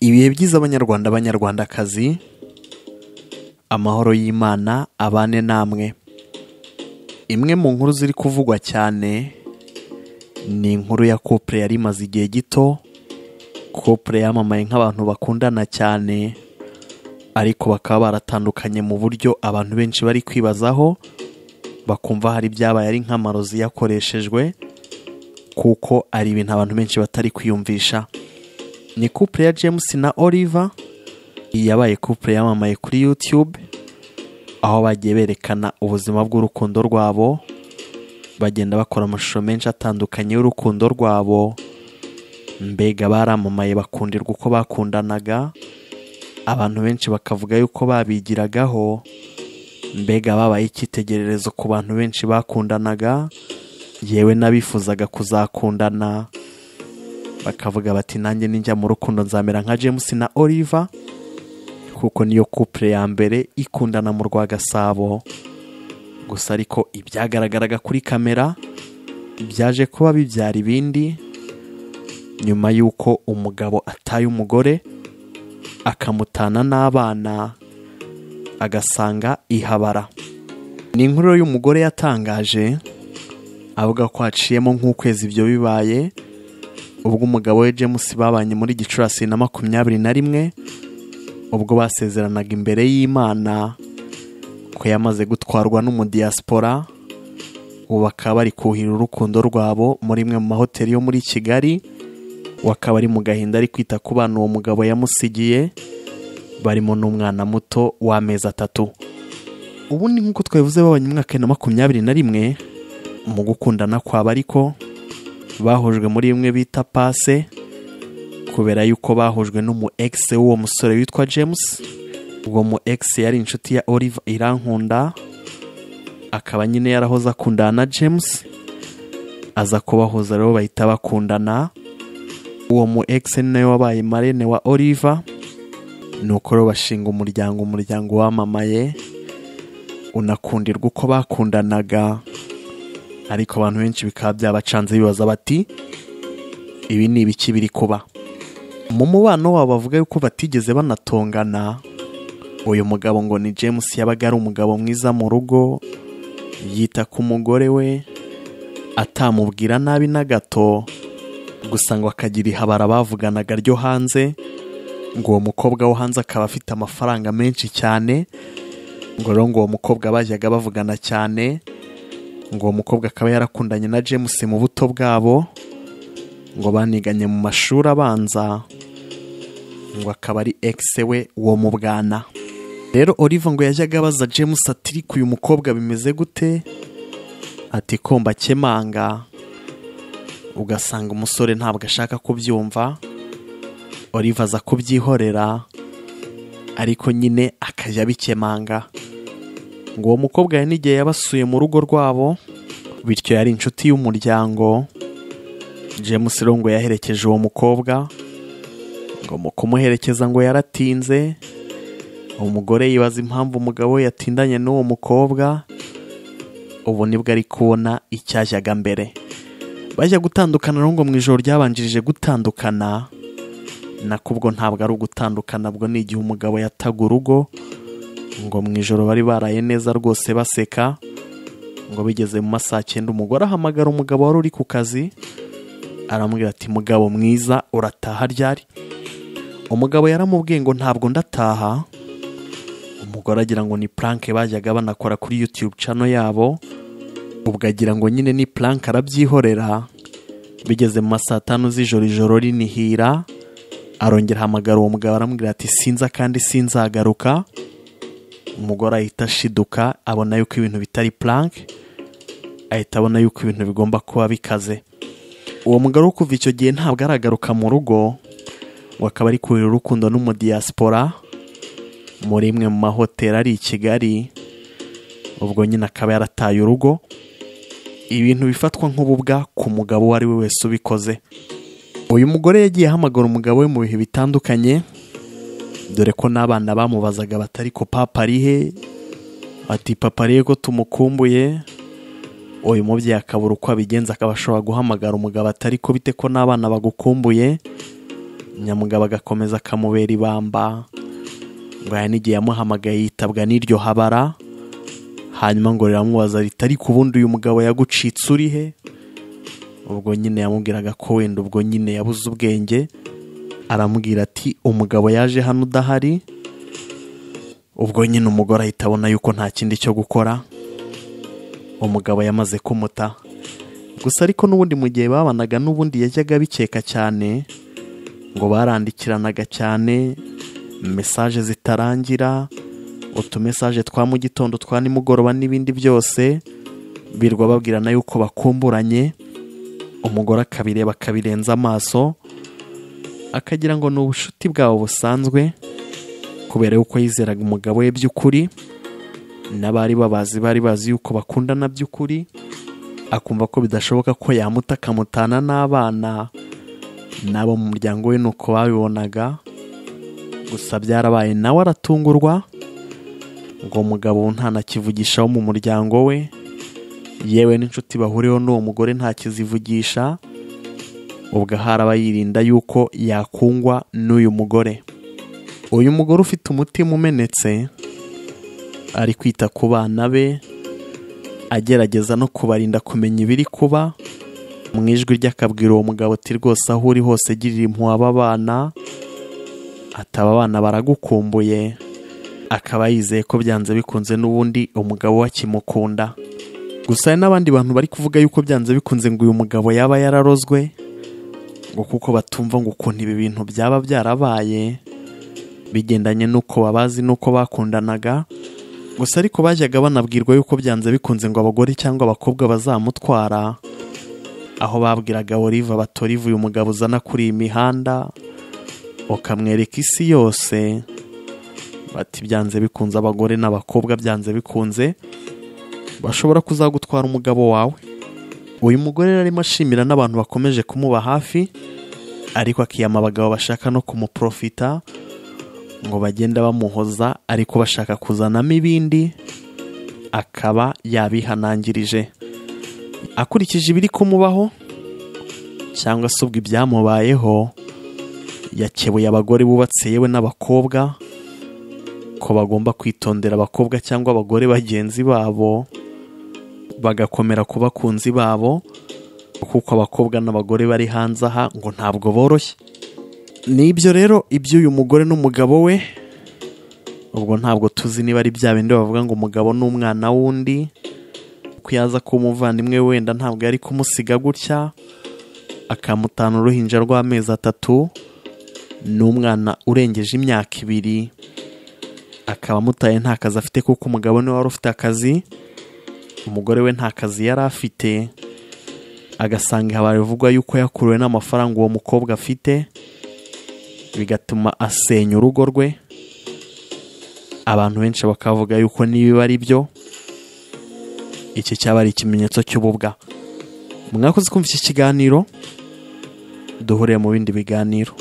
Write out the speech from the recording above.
ibihe byiza abanyarwanda banyarwandakazi amahoro y'imana abane namwe imwe mu nkuru ziri kuvugwa cyane ni inkuru ya kopure yari imaze igihe gito kopure yamamaye nk'abantu bakundana cyane ariko bakaba baratandukanye mu buryo abantu benshi bari kwibazaho bakumva hari ibyabaye ari nk'amarozi yakoreshejwe kuko ari ibintu abantu benshi batari kwiyumvisha ni couple ya james na oliver iyi yabaye couple yamamaye kuri youtube aho bagiye berekana ubuzima bw'urukundo rwabo bagenda bakora amashusho menshi atandukanye y'urukundo rwabo mbega baramamaye bakundirwa uko bakundanaga abantu benshi bakavuga yuko babigiragaho mbega babaye icyitegererezo ku bantu benshi bakundanaga yewe n'abifuzaga kuzakundana bakavuga bati nanjye ninjya mu rukundo nzamera nka james na oliver kuko niyo couple ya mbere ikundana mu rwa gasabo gusa ariko ibyagaragaraga kuri kamera byaje kuba bibyara ibindi nyuma y'uko umugabo ataye umugore akamutana n'abana agasanga ihabara ni inkuru y'umugore yatangaje avuga ko haciyemo nk'ukwezi ibyo bibaye ubwo umugabo we james babanye muri gicurasi na makumyabiri na rimwe ubwo basezeranaga imbere y'imana ko yamaze gutwarwa n'umudiyasipora ubu bakaba bari kuhira urukundo rwabo muri imwe mu mahoteli yo muri kigali we akaba ari mu gahinda ari kwita ku bana uwo mugabo yamusigiye barimo n'umwana muto w'amezi atatu ubundi nk'uko twabivuze babanye umwaka wa makumyabiri na rimwe mu gukundana kwaba ariko bahujwe muri imwe bita pase kubera yuko bahujwe n'umu egisi w'uwo musore witwa james uwo mu egisi yari inshuti ya olive irankunda akaba nyine yarahoze akundana na james aza kubahuza rero bahita bakundana uwo mu egisi ni nawe wabaye marene wa olive ni uko rero bashinga umuryango umuryango wamamaye unakundirwa uko bakundanaga ariko abantu benshi bikaba byabacanze bibaza bati ibi ni ibiki biri kuba mu mubano wabo bavuga yuko batigeze banatongana uyu mugabo ngo ni james yabaga ari umugabo mwiza mu rugo yita ku mugore we atamubwira nabi na gato gusa ngo akagira ihabara bavuganaga ryo hanze ngo uwo mukobwa wo hanze akaba afite amafaranga menshi cyane ngo rero ngo uwo mukobwa bajyaga bavugana cyane ngo uwo mukobwa akaba yarakundanye na james mu buto bwabo ngo baniganye mu mashuri abanza ngo akaba ari egise we uwo mu bwana rero olive ngo yajyaga abaza james ati ariko uyu mukobwa bimeze gute ati komba kemanga ugasanga umusore ntabwo ashaka kubyumva olive aza kubyihorera ariko nyine akajya abikemanga ngo uwo mukobwa yari n'igihe yabasuye mu rugo rwabo bityo yari inshuti y'umuryango james rero ngo yaherekeje uwo mukobwa ngo mu kumuherekeza ngo yaratinze umugore yibaza impamvu umugabo we yatindanye n'uwo mukobwa ubu nibwo ari kubona icyajyaga mbere bajya gutandukana rero ngo mu ijoro ryabanjirije gutandukana nako ubwo ntabwo ari ugutandukana bwo ni igihe umugabo yataga urugo ngo mu ijoro bari baraye neza rwose baseka ngo bigeze mu masaha cyenda umugore ahamagara umugabo wari uri ku kazi aramubwira ati mugabo mwiza urataha ryari umugabo yaramubwiye ngo ntabwo ndataha umugore agira ngo ni puranke bajyaga banakora kuri yutube cano yabo ubwo agira ngo nyine ni puranke arabyihorera bigeze mu masaha atanu z'ijoro ijoro rinihira arongera ahamagara uwo mugabo aramubwira ati sinza kandi sinzagaruka umugore ahita ashiduka abona yuko ibintu bitari puranke ahita abona yuko ibintu bigomba kuba bikaze uwo mugore wo kuva icyo gihe ntabwo aragaruka mu rugo ngo akaba ari kurira urukundo n'umudiyasipora muri imwe mu mahoteli ari i kigali ubwo nyine akaba yarataye urugo ibintu bifatwa nk'ububwa ku mugabo uwo ari we wese ubikoze uyu mugore yagiye ahamagara umugabo we mu bihe bitandukanye dore ko n'abana bamubazaga batari ko papa arihe ati papa arihe ko tumukumbuye uyu mubyeyi akabura uko abigenza akaba ashobora guhamagara umugabo atari ko bite ko n'abana bagukumbuye nyamugabo agakomeza akamubera ibamba ngo hari n'igihe yamuhamagaye yitabwa n'iryo habara hanyuma ngo riramubaza riti ariko ubundi uyu mugabo yagucitse uri he ubwo nyine yamubwiraga ko wenda ubwo nyine yabuze ubwenge aramubwira ati umugabo yaje hano udahari ubwo nyine umugore ahita abona yuko nta kindi cyo gukora umugabo yamaze kumuta gusa ariko n'ubundi mu gihe babanaga n'ubundi yajyaga bikeka cyane ngo barandikiranaga cyane mesaje zitarangira utumesaje twa mu gitondo twa nimugoroba n'ibindi byose birwa babwirana yuko bakumburanye umugore akabireba akabirenza amaso akagira ngo ni ubushuti bwabo busanzwe kubera yuko yizeraga umugabo we by'ukuri n'abari babazi bari bazi yuko bakundana by'ukuri akumva ko bidashoboka ko yamuta akamutana n'abana n'abo mu muryango we ni uko babibonaga gusa byarabaye nawe aratungurwa ngo umugabo ntanakivugishaho mu muryango we yewe n'inshuti bahuriyeho n'uwo mugore ntakizivugisha ubwo ahari yirinda yuko yakungwa n'uyu mugore uyu mugore ufite umutima umenetse ari kwita ku bana be agerageza no kubarinda kumenya ibiri kuba mu ijwi rye akabwira uwo mugabo ati rwose aho uri hose girira impuhwe aba bana ataba abana baragukumbuye akaba yizeye ko byanze bikunze n'ubundi umugabo we akimukunda gusa hari n'abandi bantu bari kuvuga yuko byanze bikunze ngo uyu mugabo yaba yararozwe ngo kuko batumva ngo ukuntu ibi bintu byaba byarabaye bigendanye n'uko babazi n'uko bakundanaga gusa ariko bajyaga banabwirwa yuko byanze bikunze ngo abagore cyangwa abakobwa bazamutwara aho babwiraga Olive bati Olive uyu mugabo uzana kuri iyi mihanda ukamwereka isi yose bati byanze bikunze abagore n'abakobwa byanze bikunze bashobora kuzagutwara umugabo wawe uyu mugore rero arimo ashimira n'abantu bakomeje kumuba hafi ariko akiyama abagabo bashaka no kumuprofita ngo bagenda bamuhoza ariko bashaka kuzanamo ibindi akaba yabihanangirije akurikije ibiri kumubaho cyangwa se ubwo ibyamubayeho yakebuye abagore bubatse yewe n'abakobwa ko bagomba kwitondera abakobwa cyangwa abagore bagenzi babo bagakomera ku bakunzi babo kuko abakobwa n'abagore bari hanze aha ngo ntabwo boroshye n'ibyo rero iby'uyu mugore n'umugabo we ubwo ntabwo tuzi niba ari bya bindi bavuga ngo umugabo ni umwana w'undi ko yaza kuba umuvandimwe we wenda ntabwo yari kumusiga gutya akamutana uruhinja rw'amezi atatu ni umwana urengeje imyaka ibiri akaba amutaye nta kazi afite kuko umugabo niwe wari ufite akazi umugore we nta kazi yari afite agasanga habaye ivugwa yuko yakuruwe n'amafaranga uwo mukobwa afite bigatuma asenya urugo rwe abantu benshi bakavuga yuko niba ari byo iki cyaba ari ikimenyetso cy'ububwa mwakoze kumva iki kiganiro duhuriye mu bindi biganiro